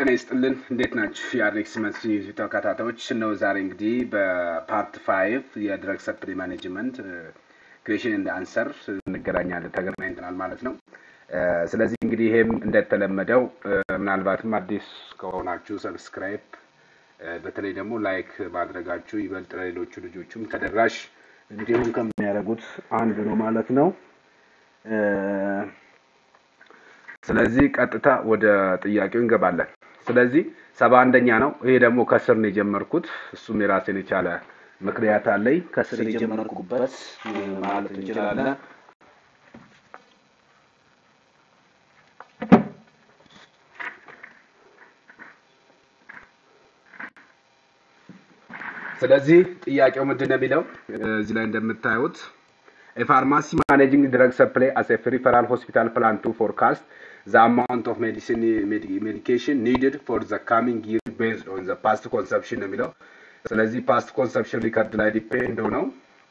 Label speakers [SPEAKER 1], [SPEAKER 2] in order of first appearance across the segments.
[SPEAKER 1] ጤና ይስጥልን። እንዴት ናችሁ? የአሌክስ መስ ተከታታዮች ነው። ዛሬ እንግዲህ በፓርት ፋይቭ የድረግ ሰፕሊ ማኔጅመንት ክሬሽን እንደ አንሰር እንገናኛለን ተገናኝተናል ማለት ነው። ስለዚህ እንግዲህ ይሄም እንደተለመደው ምናልባትም አዲስ ከሆናችሁ ሰብስክራይብ፣ በተለይ ደግሞ ላይክ ማድረጋችሁ ይበልጥ ለሌሎቹ ልጆቹም ተደራሽ እንዲሁም ከሚያደርጉት አንዱ ነው ማለት ነው። ስለዚህ ቀጥታ ወደ ጥያቄው እንገባለን። ስለዚህ ሰባ አንደኛ ነው። ይሄ ደግሞ ከስር ነው የጀመርኩት። እሱም የራሴን የቻለ ምክንያት አለኝ። ከስር የጀመርኩበት ማለት እንችላለን። ስለዚህ ጥያቄው ምንድን ነው የሚለው እዚህ ላይ እንደምታዩት A pharmacy managing drug supply as a peripheral hospital plan to forecast the amount of medicine med- medication needed for the coming year based on the past consumption ነው የሚለው። ስለዚህ ፓስት ኮንሰፕሽን ሪከርድ ላይ ዲፔንድ ሆነው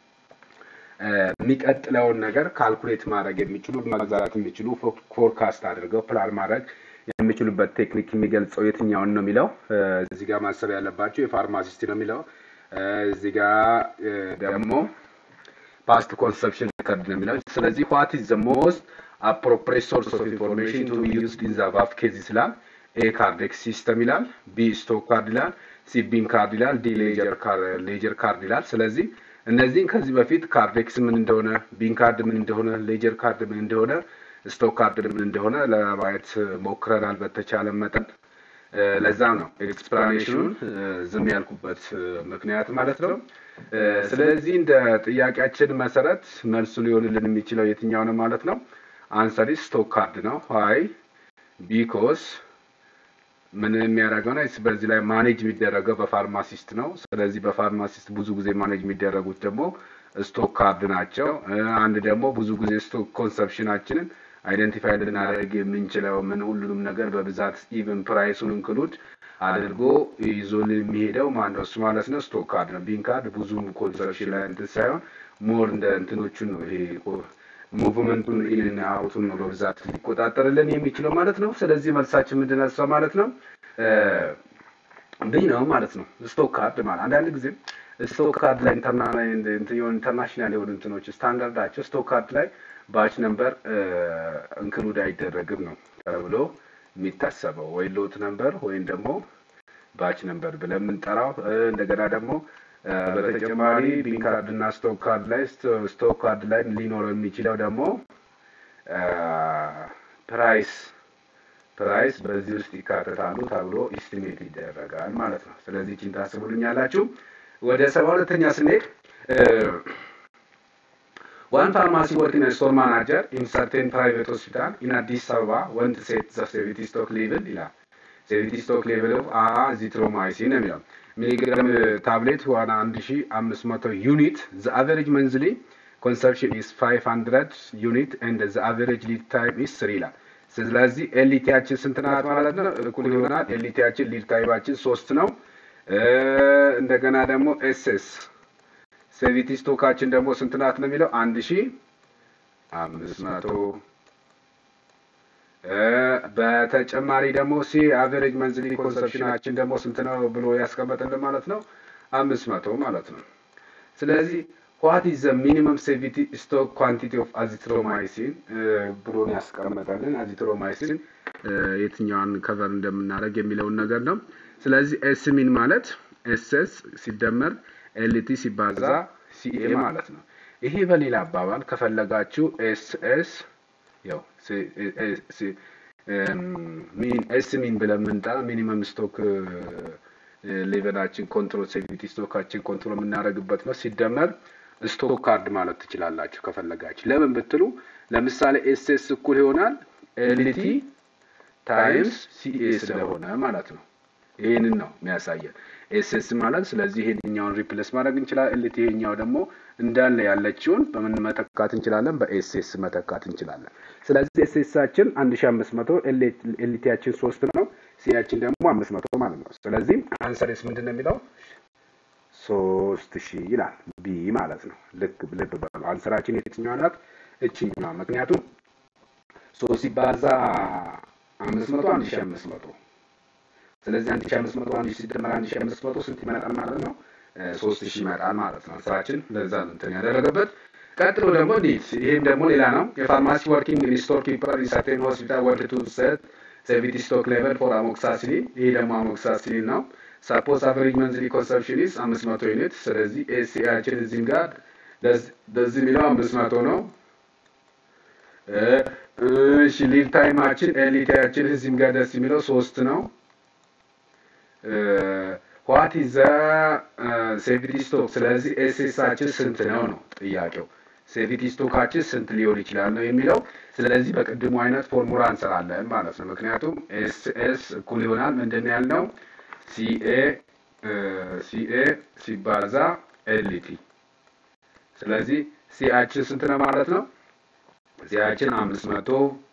[SPEAKER 1] የሚቀጥለውን ነገር ካልኩሌት ማድረግ የሚችሉ መግዛት የሚችሉ ፎርካስት አድርገው ፕላን ማድረግ የሚችሉበት ቴክኒክ የሚገልጸው የትኛውን ነው የሚለው እዚህ ጋር ማሰብ ያለባቸው የፋርማሲስት ነው የሚለው እዚህ ጋር ደግሞ ፓስት ኮንሰፕሽን ሪከርድ ነው የሚለው። ስለዚህ ዋት ኢዝ ዘ ሞስት አፕሮፕሬት ሶርስ ኦፍ ኢንፎርሜሽን ቱ ቢ ዩዝድ ኢን ዘ አባቭ ኬዝስ ይላል። ኤ ካርዴክስ ሲስተም ይላል። ቢ ስቶክ ካርድ ይላል። ሲ ቢን ካርድ ይላል። ዲ ሌጀር ካርድ ይላል። ስለዚህ እነዚህን ከዚህ በፊት ካርዴክስ ምን እንደሆነ፣ ቢን ካርድ ምን እንደሆነ፣ ሌጀር ካርድ ምን እንደሆነ፣ ስቶክ ካርድ ምን እንደሆነ ለማየት ሞክረናል በተቻለ መጠን። ለዛ ነው ኤክስፕላኔሽኑን ዝም ያልኩበት ምክንያት ማለት ነው። ስለዚህ እንደ ጥያቄያችን መሰረት መልሱ ሊሆንልን የሚችለው የትኛው ነው ማለት ነው? አንሰሪ ስቶክ ካርድ ነው። ዋይ ቢኮስ ምን የሚያደርገው ነው? በዚህ ላይ ማኔጅ የሚደረገው በፋርማሲስት ነው። ስለዚህ በፋርማሲስት ብዙ ጊዜ ማኔጅ የሚደረጉት ደግሞ ስቶክ ካርድ ናቸው። አንድ ደግሞ ብዙ ጊዜ ስቶክ ኮንሰፕሽናችንን አይደንቲፋይ ልናደርግ የምንችለው ምን ሁሉንም ነገር በብዛት ኢቨን ፕራይሱን እንክሉድ አድርጎ ይዞልን የሚሄደው ማነው? እሱ ማለት ነው ስቶክ ካርድ ነው። ቢን ካርድ ብዙም ኮንሰፕሽን ላይ እንትን ሳይሆን ሞር እንደ እንትኖቹን ነው ይሄ ሙቭመንቱን ኢንና አውቱን ነው በብዛት ሊቆጣጠርልን የሚችለው ማለት ነው። ስለዚህ መልሳችን ምንድን ነው? እሷ ማለት ነው ቢ ነው ማለት ነው። ስቶክ ካርድ ማለት አንዳንድ ጊዜ ስቶክ ካርድ ላይ ኢንተርናሽናል የሆኑ እንትኖች ስታንዳርዳቸው ስቶክ ካርድ ላይ ባች ነምበር እንክሉድ አይደረግም ነው ተብሎ የሚታሰበው ወይ ሎት ነምበር ወይም ደግሞ ባች ነምበር ብለን የምንጠራው። እንደገና ደግሞ በተጨማሪ ቢን ካርድ እና ስቶክ ካርድ ላይ ስቶክ ካርድ ላይ ሊኖረው የሚችለው ደግሞ ፕራይስ ፕራይስ በዚህ ውስጥ ይካተታሉ ተብሎ ኢስቲሜት ይደረጋል ማለት ነው። ስለዚህ ቺን ታስቡልኛላችሁ። ወደ ሰባ ሁለተኛ ስንሄድ One pharmacy working as store manager in certain private hospital in Addis Ababa went to set the severity stock level ይላል። severity stock level of azithromycin ነው የሚለው ሚሊግራም ታብሌት ዋና 1500 ዩኒት the average monthly consumption is 500 unit and the average lead time is 3 ይላል። ስለዚህ ኤልቲያችን ስንት ናት ማለት ነው? እኩል ይሆናል። ኤልቲያችን ሊድ ታይማችን ሶስት ነው። እንደገና ደግሞ ኤስኤስ ሴቪቲ ስቶካችን ደግሞ ስንት ናት ነው የሚለው አንድ ሺ አምስት መቶ በተጨማሪ ደግሞ ሲ አቨሬጅ መንዝሊ ኮንሰፕሽናችን ደግሞ ስንት ነው ብሎ ያስቀመጠልን ማለት ነው አምስት መቶ ማለት ነው። ስለዚህ ዋት ኢዝ ዘ ሚኒመም ሴቪቲ ስቶክ ኳንቲቲ ኦፍ አዚትሮማይሲን ብሎን ያስቀመጠልን አዚትሮማይሲን የትኛዋን ከቨር እንደምናደርግ የሚለውን ነገር ነው። ስለዚህ ኤስ ሚን ማለት ኤስኤስ ሲደመር ኤልቲ ሲባዛ ሲኤ ማለት ነው። ይሄ በሌላ አባባል ከፈለጋችሁ ኤስኤስ ያው ሚን ኤስ ሚን ብለን የምንጠራ ሚኒመም ስቶክ ሌቨላችን ኮንትሮል ሴቪቲ ስቶካችን ኮንትሮል የምናደርግበት ነው። ሲደመር ስቶክ ካርድ ማለት ትችላላችሁ ከፈለጋችሁ። ለምን ብትሉ ለምሳሌ ኤስኤስ እኩል ይሆናል ኤልቲ ታይምስ ሲኤ ስለሆነ ማለት ነው። ይህንን ነው የሚያሳየን ኤስኤስ ማለት። ስለዚህ ይሄኛውን ሪፕሌስ ማድረግ እንችላለን። ኤልቲ ይሄኛው ደግሞ እንዳለ ያለችውን በምን መተካት እንችላለን? በኤስኤስ መተካት እንችላለን። ስለዚህ ኤስኤሳችን 1500 ኤልቲያችን 3 ነው፣ ሲያችን ደግሞ 500 ማለት ነው። ስለዚህ አንሰርስ ምንድን ነው የሚለው ሶስት ሺህ ይላል ቢ ማለት ነው። ልክ ልብ በሉ አንሰራችን የትኛዋ ናት? እችኛዋ። ምክንያቱም ሶስት ሲባዛ አምስት መቶ አንድ ሺህ አምስት መቶ ስለዚህ አንድ ሺ አምስት መቶ አንድ ሺ ሲደመር አንድ ሺ አምስት መቶ ስንት ይመጣል ማለት ነው? ሶስት ሺህ ይመጣል ማለት ነው። ስራችን ለዛ ነው እንትን ያደረገበት። ቀጥሎ ደግሞ እንዴት ይህም ደግሞ ሌላ ነው። የፋርማሲ ወርኪንግ ኢን ስቶር ኪፐር ኢን ሰርቴን ሆስፒታል ወርድ ቱ ሴት ሴቪቲ ስቶክ ሌቨል ፎር አሞክሳሲሊን። ይሄ ደግሞ አሞክሳሲሊን ነው። ሳፖዝ አቨሬጅ መንዝሊ ኮንሰፕሽን ኢዝ አምስት መቶ ዩኒት። ስለዚህ ኤሲአችን እዚህም ጋር በዚህ የሚለው አምስት መቶ ነው። እሺ ሊድ ታይማችን ኤሊቲያችን እዚህም ጋር ደስ የሚለው ሶስት ነው። ዋት ኢዝ ሴቪቲ ስቶክ። ስለዚህ ኤስኤሳችን ስንት ነው ነው ጥያቄው። ሴቪቲ ስቶካችን ስንት ሊሆን ይችላል ነው የሚለው። ስለዚህ በቅድሙ አይነት ፎርሙላ እንሰራለን ማለት ነው። ምክንያቱም ኤስኤስ እኩል ይሆናል ምንድን ያልነው ሲኤ ሲኤ ሲባዛ ኤልቲ። ስለዚህ ሲአችን ስንት ነው ማለት ነው? ሲአችን አምስት መቶ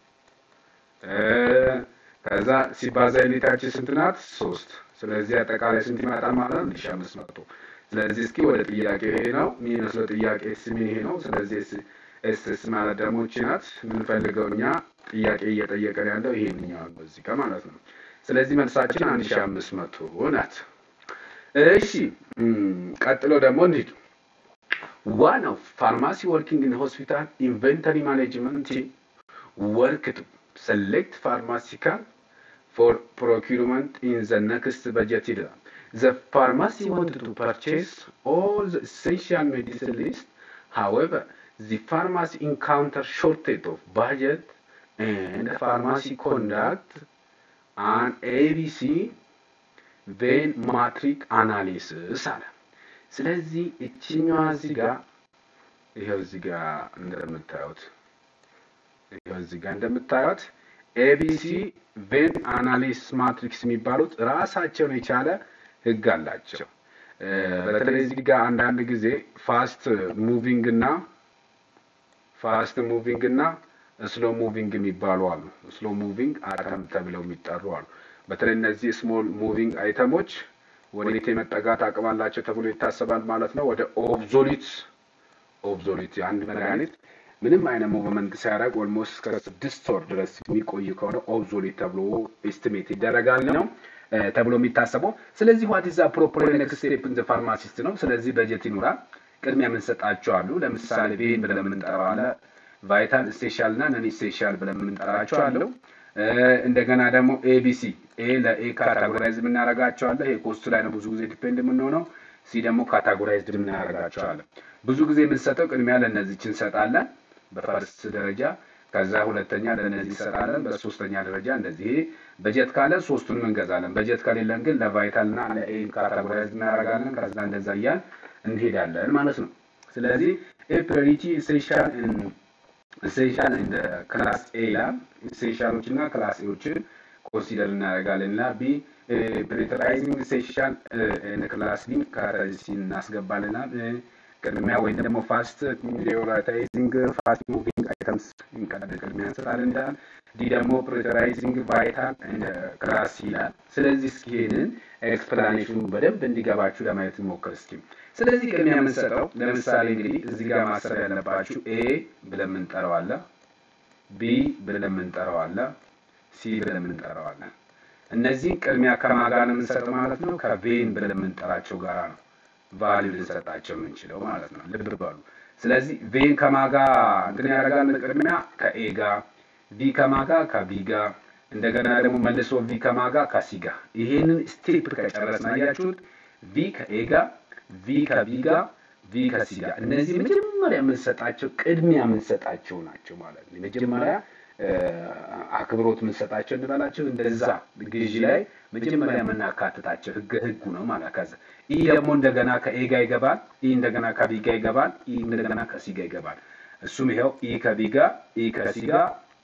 [SPEAKER 1] ከዛ ሲባዛ ኤሊታችን ስንት ናት? ሶስት ስለዚህ አጠቃላይ ስንት ይመጣል ማለት ነው? አንድ ሺህ አምስት መቶ ስለዚህ እስኪ ወደ ጥያቄ ይሄ ነው የሚመስለው ጥያቄ ኤስ ምን ይሄ ነው። ስለዚህ ኤስ ኤስ ማለት ደግሞ እቺ ናት የምንፈልገው እኛ ጥያቄ እየጠየቀን ያለው ይሄንኛው ነው እዚህ ጋር ማለት ነው። ስለዚህ መልሳችን አንድ ሺህ አምስት መቶ ናት። እሺ ቀጥሎ ደግሞ እንሂድ። ዋን ኦፍ ፋርማሲ ወርኪንግ ኢን ሆስፒታል ኢንቨንተሪ ማኔጅመንት ወርክ ቱ select pharmaceutical for procurement in the next budget year. The pharmacy wanted to purchase all the essential medicine list. However, the pharmacy encountered shortage of budget and the pharmacy conduct an ABC vein matrix analysis አለ። ስለዚህ እችኛዋ እዚህ ጋር ይኸው እዚህ ጋር እንደምታዩት ይኸው እዚህ ጋር እንደምታዩት ኤቢሲ ቬን አናሊስ ማትሪክስ የሚባሉት ራሳቸውን የቻለ ህግ አላቸው። በተለይ እዚህ ጋር አንዳንድ ጊዜ ፋስት ሙቪንግ እና ፋስት ሙቪንግ እና ስሎ ሙቪንግ የሚባሉ አሉ። ስሎ ሙቪንግ አተም ተብለው የሚጠሩ አሉ። በተለይ እነዚህ ስሞል ሙቪንግ አይተሞች ወዴት የመጠጋት አቅም አላቸው ተብሎ ይታሰባል ማለት ነው። ወደ ኦብዞሊት ኦብዞሊት አንድ መድኃኒት ምንም አይነት ሙቭመንት ሲያደርግ ኦልሞስት እስከ ስድስት ወር ድረስ የሚቆይ ከሆነ ኦብዞሊት ተብሎ ኤስቲሜት ይደረጋል ነው ተብሎ የሚታሰበው። ስለዚህ ዋት ኢዝ ፕሮፐር ኔክስት ስቴፕ ኢን ዘ ፋርማሲስት ነው። ስለዚህ በጀት ይኖራል። ቅድሚያ የምንሰጣቸው አሉ። ለምሳሌ ቬን ብለን የምንጠራው አለ። ቫይታል ስቴሻል እና ነን ስቴሻል ብለን የምንጠራቸው አለው። እንደገና ደግሞ ኤቢሲ ኤ ለኤ ካታጎራይዝ የምናደርጋቸው አለ። ይሄ ኮስቱ ላይ ነው ብዙ ጊዜ ዲፔንድ የምንሆነው። ሲ ደግሞ ካታጎራይዝድ የምናደርጋቸው አለ። ብዙ ጊዜ የምንሰጠው ቅድሚያ ለእነዚች እንሰጣለን በፈርስት ደረጃ ከዛ ሁለተኛ ለእነዚህ እንሰጣለን። በሶስተኛ ደረጃ እንደዚህ በጀት ካለ ሶስቱንም እንገዛለን። በጀት ከሌለን ግን ለቫይታል እና ለኤ ካታጎራይዝ እናደርጋለን። ከዛ እንደዛ እያል እንሄዳለን ማለት ነው። ስለዚህ ኤ ፕሪዮሪቲ ኢሴንሻል ኢሴንሻል እንደ ክላስ ኤ ይላል። ኢሴንሻሎች እና ክላስ ኤዎችን ኮንሲደር እናደርጋለን እና ቢ ፕሪዮሪታይዚንግ ኢሴንሻል ክላስ ቢ ካታጎሪ እናስገባልና ቅድሚያ ወይም ደግሞ ፋስት ፕሪዮሪታይዚንግ ፋስት ሙቪንግ አይተምስ ቅድሚያ እንሰጣለን እንዳል ዲ ደግሞ ፕሪዮሪታይዚንግ ቫይታል ክላስ ይላል። ስለዚህ እስኪ ይሄንን ኤክስፕላኔሽኑ በደንብ እንዲገባችሁ ለማየት እንሞክር እስኪ። ስለዚህ ቅድሚያ የምንሰጠው ለምሳሌ እንግዲህ እዚህ ጋር ማሰብ ያለባችሁ ኤ ብለን የምንጠራው አለ፣ ቢ ብለን የምንጠራው አለ፣ ሲ ብለን የምንጠራው አለ። እነዚህ ቅድሚያ ከማን ጋር ነው የምንሰጠው ማለት ነው? ከቬን ብለን የምንጠራቸው ጋር ነው ቫሊዩ ልንሰጣቸው የምንችለው ማለት ነው። ልብ በሉ። ስለዚህ ቬን ከማጋ እንትን ያደርጋል ቅድሚያ ከኤ ጋር፣ ቪ ከማጋ ከቢ ጋር፣ እንደገና ደግሞ መልሶ ቪ ከማጋ ከሲ ጋር። ይሄንን ስቴፕ ከጨረስን አያችሁት፣ ቪ ከኤ ጋር፣ ቪ ከቢ ጋር፣ ቪ ከሲ ጋር። እነዚህ መጀመሪያ የምንሰጣቸው ቅድሚያ የምንሰጣቸው ናቸው ማለት ነው። መጀመሪያ አክብሮት የምንሰጣቸው እንበላቸው እንደዛ ግዢ ላይ መጀመሪያ የምናካትታቸው ህግ ህጉ ነው ማለት ከዛ ኢ ደግሞ እንደገና ከኤ ጋር ይገባል። ኢ እንደገና ከቢ ጋር ይገባል። ኢ እንደገና ከሲ ጋር ይገባል። እሱም ይኸው ኢ ከቢ ጋር፣ ኢ ከሲ ጋር፣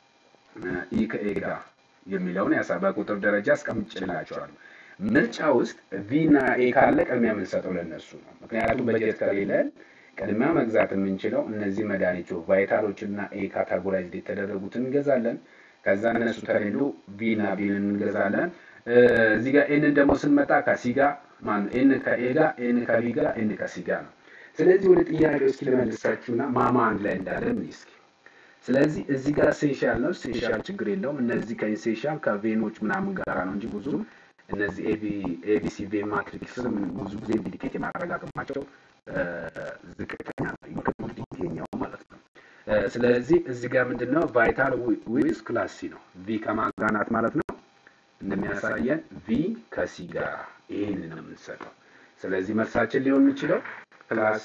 [SPEAKER 1] ኢ ከኤ ጋር የሚለውን ያሳ በቁጥር ደረጃ አስቀምጬላቸዋለሁ። ምርጫ ውስጥ ቪ እና ኤ ካለ ቅድሚያ የምንሰጠው ለእነሱ ነው። ምክንያቱም በጀት ከሌለን ቅድሚያ መግዛት የምንችለው እነዚህ መድኃኒቶች ቫይታሎች እና ኤ ካታጎራይዝድ የተደረጉትን እንገዛለን። ከዛ እነሱ ከሌሉ ቪ እና ቢን እንገዛለን። እዚህ ጋር ኤንን ደግሞ ስንመጣ ከሲ ጋር ማነው ኤን ከኤ ጋር ኤን ከቢ ጋር ኤን ከሲ ጋር ነው። ስለዚህ ወደ ጥያቄው እስኪ ልመልሳችሁና ማማ አንድ ላይ እንዳለን እስኪ ስለዚህ እዚህ ጋር ሴንሻል ነው። ሴንሻል ችግር የለውም። እነዚህ ከኢንሴንሻል ከቬኖች ምናምን ጋራ ነው እንጂ ብዙም እነዚህ ኤቢሲ ቬ ማትሪክስም ብዙ ጊዜ ኢንዲኬት የማድረግ አቅማቸው ዝቅተኛ ነው፣ ይሄኛው ማለት ነው። ስለዚህ እዚህ ጋር ምንድን ነው ቫይታል ዊዝ ክላስ ሲ ነው። ቪ ከማጋናት ማለት ነው እንደሚያሳየን ቪ ከሲ ጋር ይህንን ነው የምንሰጠው። ስለዚህ መልሳችን ሊሆን የሚችለው ክላስ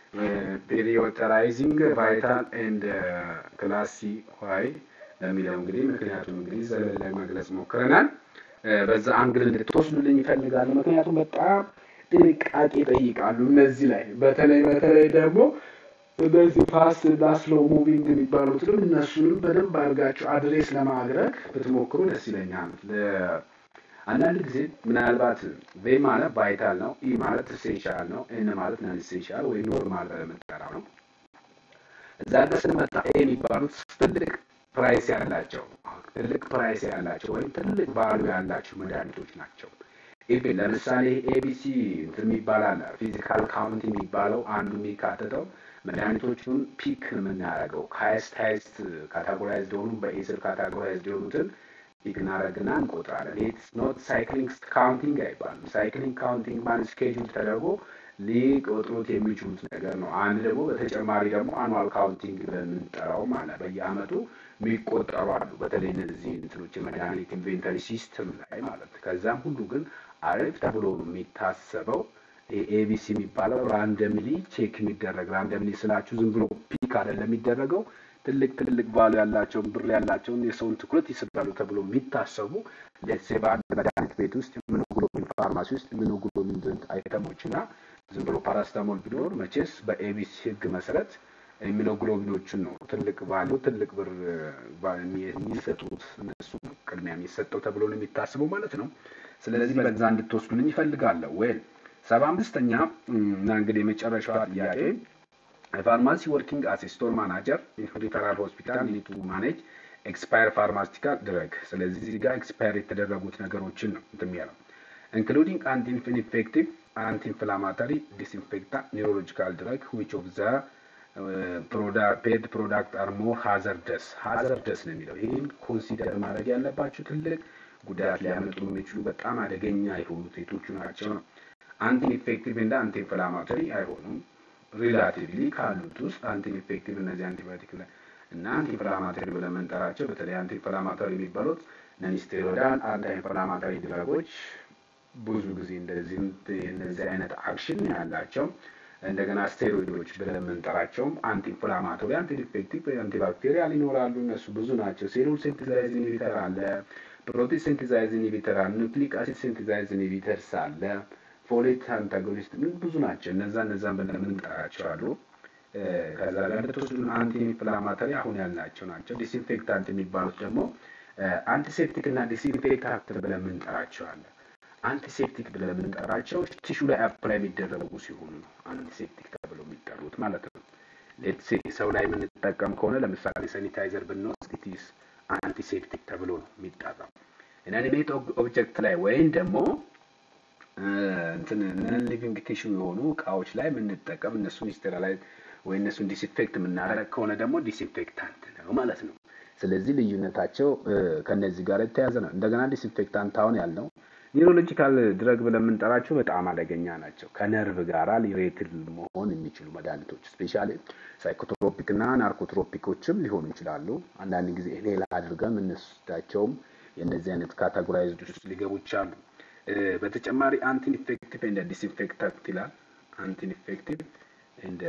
[SPEAKER 1] ፔሪዮተራይዚንግ ቫይታል ኤንድ ክላስ ሲ ዋይ ለሚለው እንግዲህ ምክንያቱም እንግዲህ ዘለል ላይ መግለጽ ሞክረናል። በዛ አንግል እንድትወስዱልኝ ይፈልጋሉ። ምክንያቱም በጣም ጥንቃቄ ይጠይቃሉ እነዚህ ላይ በተለይ በተለይ ደግሞ እነዚህ ፋስት እና ስሎ ሙቪንግ የሚባሉትንም እነሱንም በደንብ አድርጋችሁ አድሬስ ለማድረግ ብትሞክሩ ደስ ይለኛል። አንዳንድ ጊዜ ምናልባት ቬ ማለት ቫይታል ነው፣ ኢ ማለት ኢሴንሻል ነው፣ ኤን ማለት ነን ኢሴንሻል ወይ ኖርማል በምንጠራው ነው። እዛ ጋር ስንመጣ ኤ የሚባሉት ትልቅ ፕራይስ ያላቸው ትልቅ ፕራይስ ያላቸው ወይም ትልቅ ቫሉ ያላቸው መድኃኒቶች ናቸው። ኢቭን ለምሳሌ ኤቢሲ እንትን የሚባል አለ ፊዚካል ካውንት የሚባለው አንዱ የሚካተተው መድኃኒቶቹን ፒክ የምናደርገው ከሀይስት ሀይስት ካታጎራይዝድ የሆኑ በኤስር ካታጎራይዝድ የሆኑትን ፒክ እናደርግና እንቆጥራለን። ኢትስ ኖት ሳይክሊንግ ካውንቲንግ አይባልም። ሳይክሊንግ ካውንቲንግ ማለት ስኬጁል ተደርጎ ሊቆጥሩት የሚችሉት ነገር ነው። አንድ ደግሞ በተጨማሪ ደግሞ አኑዋል ካውንቲንግ በምንጠራው ማለት በየአመቱ የሚቆጠሩ አሉ። በተለይ እነዚህ እንትኖች የመድኃኒት ኢንቬንተሪ ሲስተም ላይ ማለት ከዛም ሁሉ ግን አሪፍ ተብሎ የሚታሰበው ኤቢሲ የሚባለው ራንደምሊ ቼክ የሚደረግ ራንደምሊ ስላችሁ ዝም ብሎ ፒክ አይደለም የሚደረገው ትልቅ ትልቅ ቫሉ ያላቸውን ብር ያላቸውን የሰውን ትኩረት ይስባሉ ተብሎ የሚታሰቡ ሌትሴ በአንድ መድኃኒት ቤት ውስጥ ኢሚኖግሎቢን ፋርማሲ ውስጥ ኢሚኖግሎቢን አይተሞች እና ዝም ብሎ ፓራስታሞል ቢኖር መቼስ በኤቢሲ ህግ መሰረት ኢሚኖግሎቢኖችን ነው ትልቅ ቫሉ ትልቅ ብር የሚሰጡት እነሱ ቅድሚያ የሚሰጠው ተብሎ ነው የሚታስበው ማለት ነው። ስለዚህ በዛ እንድትወስዱልኝ ይፈልጋለሁ። ወይም ሰባ አምስተኛ እና እንግዲህ የመጨረሻዋ ጥያቄ ፋርማሲ ወርኪንግ አስ ስቶር ማናጀር ሪፈራል ሆስፒታል ኒድ ቱ ማኔጅ ኤክስፓየር ፋርማሲቲካል ድረግ። ስለዚህ እዚህ ጋር ኤክስፓየር የተደረጉት ነገሮችን ነው እንትን የሚያለው ኢንክሉዲንግ አንቲ ኢንፌክቲቭ አንቲ ኢንፍላማተሪ ዲስኢንፌክታንት ኒውሮሎጂካል ድረግ ዊች ኦፍ ዘ ፔድ ፕሮዳክት አር ሞር ሃዘርደስ ሃዘርደስ ነው የሚለው። ይህን ኮንሲደር ማድረግ ያለባቸው ትልቅ ጉዳት ሊያመጡ የሚችሉ በጣም አደገኛ የሆኑት የቶቹ ናቸው ነው። አንቲ ኢንፌክቲቭ እና አንቲ ኢንፍላማተሪ አይሆኑም። ሪላቲቭሊ ካሉት ውስጥ አንቲ ኢንፌክቲቭ እነዚህ አንቲባዮቲክ ላይ እና አንቲ ኢንፍላማተሪ ብለን የምንጠራቸው በተለይ አንቲ ኢንፍላማተሪ የሚባሉት ነንስቴሮይዳል አንታይ ኢንፍላማተሪ ድረጎች ብዙ ጊዜ እንደዚህ እነዚህ አይነት አክሽን ያላቸው እንደገና ስቴሮይዶች ብለን የምንጠራቸውም አንቲ ኢንፍላማቶሪ፣ አንቲ ኢንፌክቲቭ፣ አንቲባክቴሪያል ይኖራሉ። እነሱ ብዙ ናቸው። ሴሉል ሴንቲዛይዝ ኢንሂቢተር አለ፣ ፕሮቲን ሴንቲዛይዝ ኢንሂቢተር አለ፣ ኑክሊክ አሲድ ሴንቲዛይዝ ኢንሂቢተርስ አለ፣ ፎሌት አንታጎኒስት ብዙ ናቸው። እነዛ እነዛን ብለን የምንጠራቸው አሉ። ከዛ ጋር እንደተወሰዱ አንቲ ኢንፍላማቶሪ አሁን ያልናቸው ናቸው። ዲስኢንፌክታንት የሚባሉት ደግሞ አንቲሴፕቲክ እና ዲስኢንፌክታንት ብለን የምንጠራቸው አለ። አንቲሴፕቲክ ብለን የምንጠራቸው ቲሹ ላይ አፕላይ የሚደረጉ ሲሆኑ ነው አንቲሴፕቲክ ተብለው የሚጠሩት ማለት ነው። ሌትሴ ሰው ላይ የምንጠቀም ከሆነ ለምሳሌ ሳኒታይዘር ብንወስድ ኢትስ አንቲሴፕቲክ ተብሎ ነው የሚጠራው። ኢንአኒሜት ኦብጀክት ላይ ወይም ደግሞ እንትን ነን ሊቪንግ ቲሹ የሆኑ እቃዎች ላይ የምንጠቀም እነሱን ስቴራላይዝ ወይ እነሱን ዲስኢንፌክት የምናደርግ ከሆነ ደግሞ ዲስኢንፌክታንት ነው ማለት ነው። ስለዚህ ልዩነታቸው ከነዚህ ጋር የተያዘ ነው። እንደገና ዲስኢንፌክታንት አሁን ያልነው ኒውሮሎጂካል ድረግ ብለን የምንጠራቸው በጣም አደገኛ ናቸው። ከነርቭ ጋር ሪሌትድ መሆን የሚችሉ መድኃኒቶች ስፔሻሊ ሳይኮትሮፒክ እና ናርኮትሮፒኮችም ሊሆኑ ይችላሉ። አንዳንድ ጊዜ ሌላ አድርገን የምንወስዳቸውም የእነዚህ አይነት ካቴጎራይዝድ ውስጥ ሊገቡ ይችላሉ። በተጨማሪ አንቲ ኢንፌክቲቭ እንደ ዲስኢንፌክታንት ይላል። አንቲ ኢንፌክቲቭ እንደ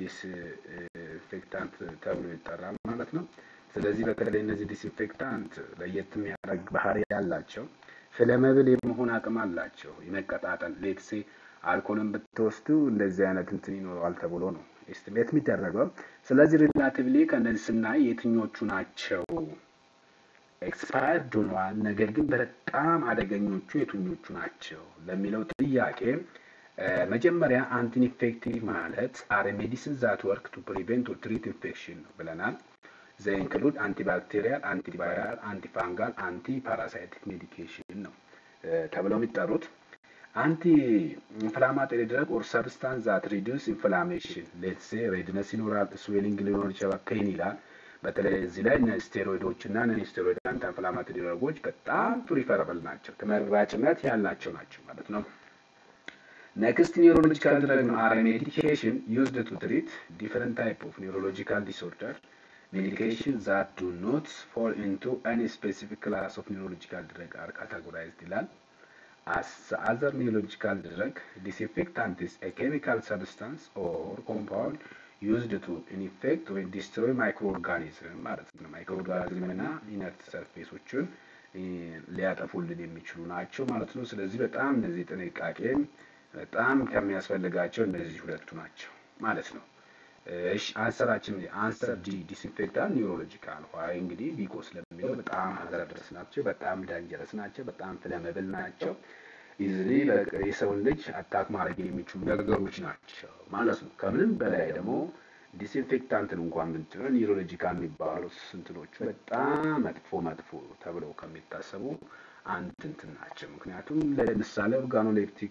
[SPEAKER 1] ዲስኢንፌክታንት ተብሎ ይጠራል ማለት ነው። ስለዚህ በተለይ እነዚህ ዲስኢንፌክታንት ለየት የሚያደርግ ባህሪ ያላቸው ፍለመብል የመሆን አቅም አላቸው። የመቀጣጠል ሌትሴ አልኮልን ብትወስዱ እንደዚህ አይነት እንትን ይኖረዋል ተብሎ ነው ኤስቲሜት የሚደረገው። ስለዚህ ሪላቲቭሊ ከእነዚህ ስናይ የትኞቹ ናቸው ኤክስፓየርድ ሆነዋል፣ ነገር ግን በጣም አደገኞቹ የትኞቹ ናቸው ለሚለው ጥያቄ መጀመሪያ አንቲ ኢንፌክቲቭ ማለት አር ሜዲሲን ዛት ወርክ ቱ ፕሪቬንት ኦር ትሪት ኢንፌክሽን ነው ብለናል። ዘ ኢንክሉድ አንቲባክቴሪያል፣ አንቲቫይራል፣ አንቲፋንጋል፣ አንቲ ፓራሳይቲክ ሜዲኬሽን ነው ተብለው የሚጠሩት። አንቲ ኢንፍላማቶሪ ድረግ ኦር ሰብስታንስ ዛት ሪዲዩስ ኢንፍላሜሽን ሌትስ ሴ ሬድነስ ይኖራል፣ ስዌሊንግ ሊኖር ይችላል፣ ፔን ይላል። በተለይ እዚህ ላይ ስቴሮይዶች እና ነን ስቴሮይድ አንቲ ኢንፍላማቶሪ ድረጎች በጣም ፕሪፈረብል ናቸው፣ ተመራጭነት ያላቸው ናቸው ማለት ነው። ኔክስት ኒውሮሎጂካል ድረግ አር ሜዲኬሽን ዩዝድ ቱ ትሪት ዲፈረንት ታይፕ ኦፍ ኒውሮሎጂካል ዲስኦርደር ሜዲኬሽን ዛት ዱ ኖት ፎል ኢንቱ ኤኒ ስፔሲፊክ ክላስ ኦፍ ኒውሮሎጂካል ድረግ አር ካታጎራይዝድ ይላል። As the other neurological drug, disinfectant is a chemical substance or compound used to infect or destroy microorganism ማለት ነው። ማይክሮኦርጋኒዝም እና ኢነርት ሰርፌሶችን ሊያጠፉልን የሚችሉ ናቸው ማለት ነው። ስለዚህ በጣም እነዚህ ጥንቃቄም በጣም ከሚያስፈልጋቸው እነዚህ ሁለቱ ናቸው ማለት ነው። እሺ አንሰራችን አንሰር ዲ ዲስኢንፌክታንት ኒውሮሎጂካል ዋይ እንግዲህ ቢኮ ስለሚለው በጣም ሀዘርደስ ናቸው፣ በጣም ዳንጀረስ ናቸው፣ በጣም ፍለመብል ናቸው። ኢዝሊ የሰውን ልጅ አታክ ማድረግ የሚችሉ ነገሮች ናቸው ማለት ነው። ከምንም በላይ ደግሞ ዲስኢንፌክታንትን እንኳን ብንጭነው ኒውሮሎጂካል የሚባሉት ስንትኖቹ በጣም መጥፎ መጥፎ ተብለው ከሚታሰቡ አንድ እንትን ናቸው። ምክንያቱም ለምሳሌ ኦርጋኖሌፕቲክ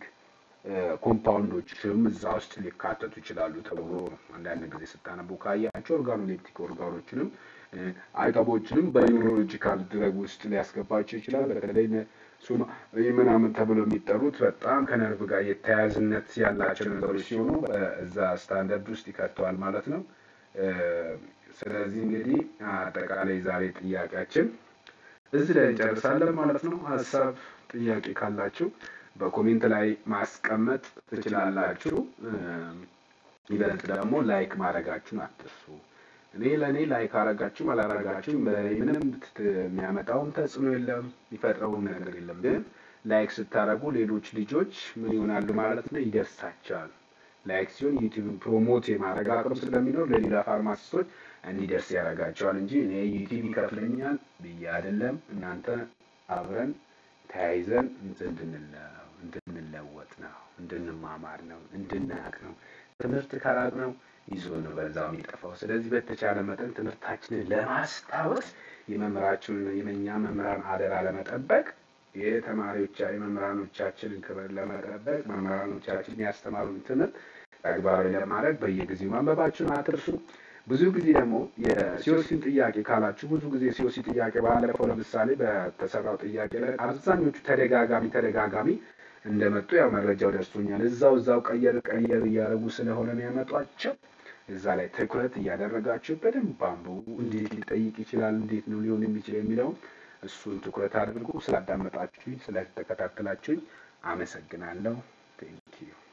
[SPEAKER 1] ኮምፓውንዶችም እዛ ውስጥ ሊካተቱ ይችላሉ ተብሎ አንዳንድ ጊዜ ስታነቡ ካያቸው ኦርጋኖሌፕቲክ ኦርጋኖችንም አይጠቦችንም በኒውሮሎጂካል ድረግ ውስጥ ሊያስገባቸው ይችላል። በተለይ ምናምን ተብሎ የሚጠሩት በጣም ከነርቭ ጋር የተያያዝነት ያላቸው ነገሮች ሲሆኑ እዛ ስታንዳርድ ውስጥ ይከተዋል ማለት ነው። ስለዚህ እንግዲህ አጠቃላይ ዛሬ ጥያቄያችን እዚህ ላይ እንጨርሳለን ማለት ነው። ሀሳብ ጥያቄ ካላችሁ በኮሜንት ላይ ማስቀመጥ ትችላላችሁ። ይበልጥ ደግሞ ላይክ ማድረጋችሁን አትርሱ። እኔ ለእኔ ላይክ አረጋችሁም አላረጋችሁም ምንም የሚያመጣውም ተጽዕኖ የለም፣ የሚፈጥረውም ነገር የለም። ግን ላይክ ስታደርጉ ሌሎች ልጆች ምን ይሆናሉ ማለት ነው ይደርሳቸዋል። ላይክ ሲሆን ዩቲዩብ ፕሮሞት የማድረግ አቅም ስለሚኖር ለሌላ ፋርማሲስቶች እንዲደርስ ያደርጋቸዋል እንጂ እኔ ዩቲዩብ ይከፍለኛል ብዬ አይደለም። እናንተ አብረን ተያይዘን እንድንለወጥ ነው፣ እንድንማማር ነው፣ እንድናቅ ነው። ትምህርት ከራቅ ነው ይዞ ነው በዛው የሚጠፋው። ስለዚህ በተቻለ መጠን ትምህርታችንን ለማስታወስ የመምህራችንን የመኛ መምህራን አደራ ለመጠበቅ የተማሪዎች የመምህራኖቻችንን ክብር ለመጠበቅ መምህራኖቻችን ያስተማሩን ትምህርት ተግባራዊ ለማድረግ በየጊዜው ማንበባችሁን አትርሱ። ብዙ ጊዜ ደግሞ የሲኦሲን ጥያቄ ካላችሁ ብዙ ጊዜ ሲኦሲ ጥያቄ ባለፈው ለምሳሌ በተሰራው ጥያቄ ላይ አብዛኞቹ ተደጋጋሚ ተደጋጋሚ እንደመጡ ያው መረጃው ደርሶኛል። እዛው እዛው ቀየር ቀየር እያደረጉ ስለሆነ የሚያመጧቸው እዛ ላይ ትኩረት እያደረጋችሁ በደንብ አንብቡ። እንዴት ሊጠይቅ ይችላል፣ እንዴት ነው ሊሆን የሚችል የሚለውን እሱን ትኩረት አድርጉ። ስላዳመጣችሁኝ፣ ስለተከታተላችሁኝ አመሰግናለሁ። ቴንኪዩ